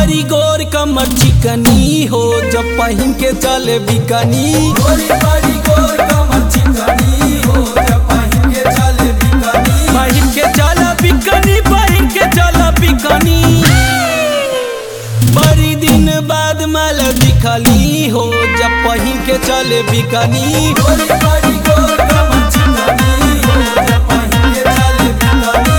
बड़ी गोर कमर चिकनी हो जब पहिन के चले बिकनी गोरी बड़ी गोर कमर चिकनी हो जब पहिन के चले बिकनी पहिन के चला बिकनी पहिन के चला बिकनी बड़ी दिन बाद माल दिखली हो जब पहिन के चले बिकनी गोरी बड़ी गोर कमर चिकनी हो जब पहिन के चले बिकनी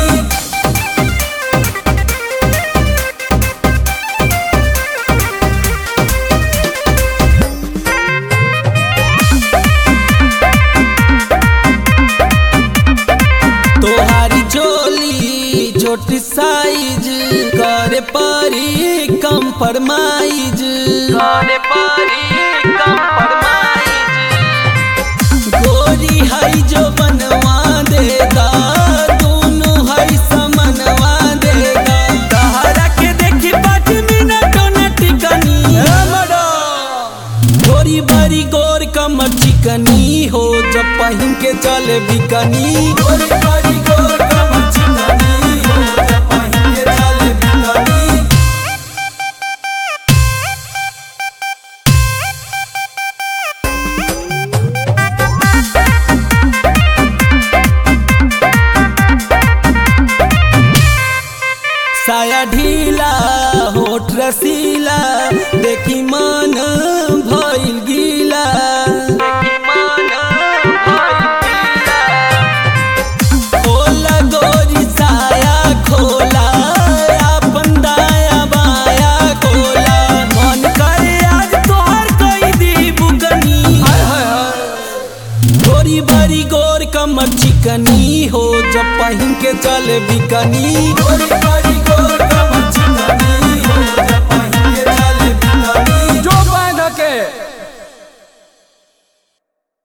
तोहारी चोली छोटी साइज करे परी कंप्रोमाइज करे परी कंप्रोमाइज गोरी हई जो बनवा देगा दोनों हई समनवा देगा तहरा के देखी पाँच मिनट न टिकनी गोरी बड़ी गोर कमर चिकनी हो जब पहिन के चले बिकनी गोरी बड़ी गोर कमर चिकनी हो जब पहिन के चले बिकनी साया ढीला होठ रसीला देखी मन भइल गीला खोला गोरी साया खोला अपन दाया बाया खोला मन करे आज तोहर कई दी बुगनी गोरी बड़ी गोर कमर चिकनी हो जब पहिन के चले बिकनी गोरी बड़ी